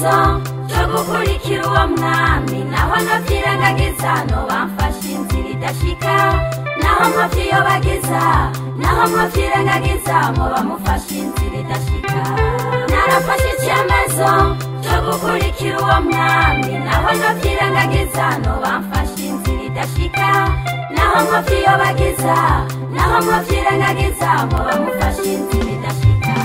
icyemezo cyo gukurikira uwo mwami naho nabyirengagiza no bamfashe inzira idashika naho mwabyiyobagiza naho mwabyirengagiza ngo bamufashe inzira idashika narafashe icyemezo cyo gukurikira uwo mwami naho nabyirengagiza no bamfashe inzira idashika naho mwabyiyobagiza naho mwabyirengagiza ngo bamufashe inzira idashika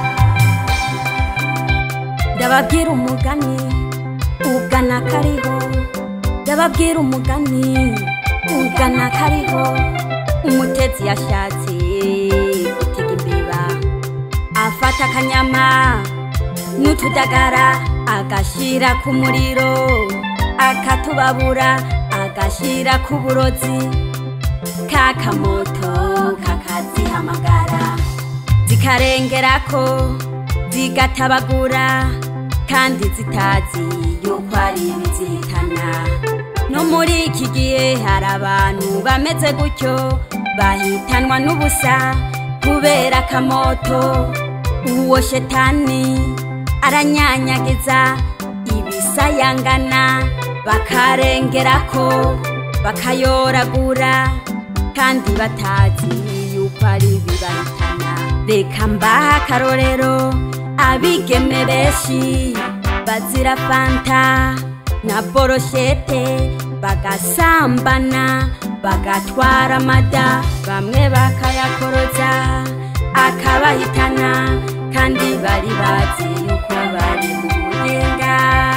ndababwira umugani ugana kariho ndababwira umugani ugana kariho umutetsi yashatse gutega imbeba afata akanyama n'utudagara agashyira ku muriro akatubabura agashyira ku burozi kakamoto kakazihamagara zikarengerako zigatabagura kandi zitazi yuko ari ibizitana no muri iki gihe hari abantu bameze gutyo bahitanwa n'ubusa kubera akamoto uwo shetani aranyanyagiza ibisayangana bakarengerako bakayoragura kandi batazi yuko ari ibibahitana reka mbaha akarorero abigeme benshi bazira fanta na boroshete bagasambana bagatwara amada bamwe bakayakoroza akabahitana kandi bari bazi yuko bari mu mugenga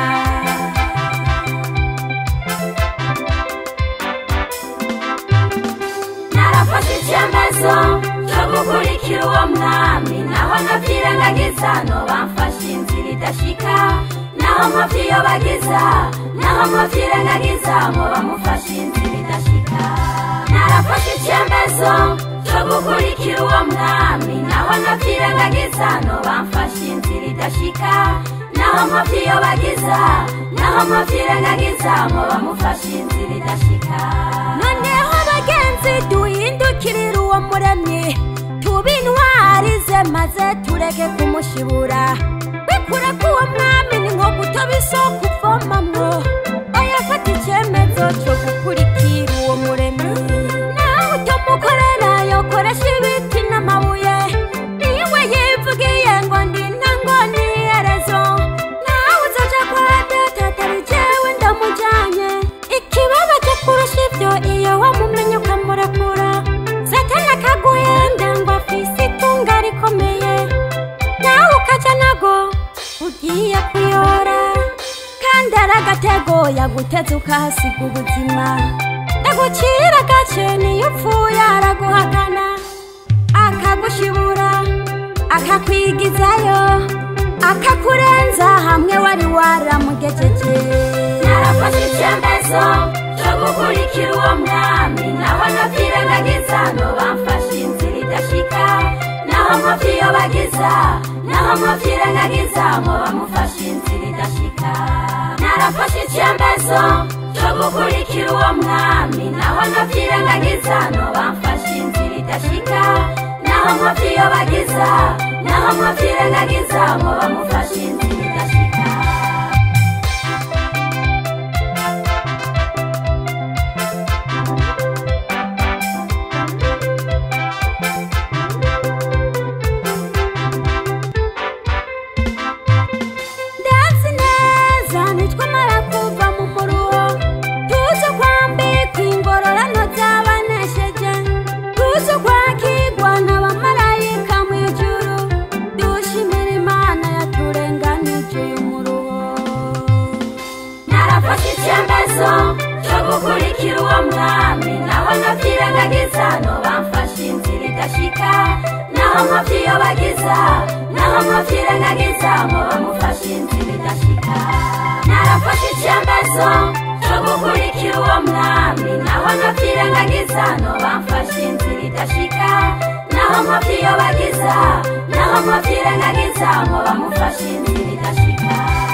narafashe icyemezo cyo gukurikira uwo mwami naho nabyirengagiza no bamfashe inzira idashika naho mwabyiyobagiza naho mwabyirengagiza ngo bamufashe inzira idashika narafashe icyemezo cyo gukurikira uwo mwami naho nabyirengagiza no bamfashe inzira idashika naho mwabyiyobagiza naho mwabyirengagiza ngo bamufashe inzira idashika noneho bagenzi duhindukirire uwo muremyi tube intwari ze maze tureke kumushibura bikure ko uwo mwami ni nko gutoba isoko uvomamwo oya fata icyemezo cyo gukurikira uwo muremyi nawe utamukorera yokoresha ibiti n'amabuye niwe yivugiye ngo ndi ntango n'iherezo nawe uzaja kwa data atari jewe ndamujyanye ikibabaje kurusha ibyo iyo wamumenye ukamurekura satani akaguhenda ngo afise itunga rikomeye nawe ukaja nago ugiye kuyora kandi ari agatego yaguteze ukahasiga ubuzima ndagucira agace niyo upfuye araguhakana akagushibura akakwigizayo akakurenza hamwe wari waramugejeje narafashe icyemezo cyo gukurikira uwo mwami naho nabyirengagiza no bamfashe inzira idashika naho mwabyiyobagiza naho mwabyirengagiza ngo bamufashe inzira idashika narafashe icyemezo cyo gukurikira uwo mwami naho nabyirengagiza no bamfashe inzira idashika naho mwabyiyobagiza naho mwabyirengagiza ngo bamufashe inzira idashika ndazi neza nitwamara kuva mu muruho tuze kwambikwa ingororano z'abanesheje tuze kwakirwa n'abamarayika mu ijuru dushimira imana yaturenganije uyu muruho narafashe icyemezo cyo gukurikira uwo mwami naho nabyirengagiza no bamfashe inzira idashika naho mwabyiyobagiza naho mwabyirengagiza ngo bamufashe inzira idashika narafashe icyemezo cyo gukurikira uwo mwami naho nabyirengagiza no bamfashe inzira idashika naho mwabyiyobagiza naho mwabyirengagiza ngo bamufashe inzira idashika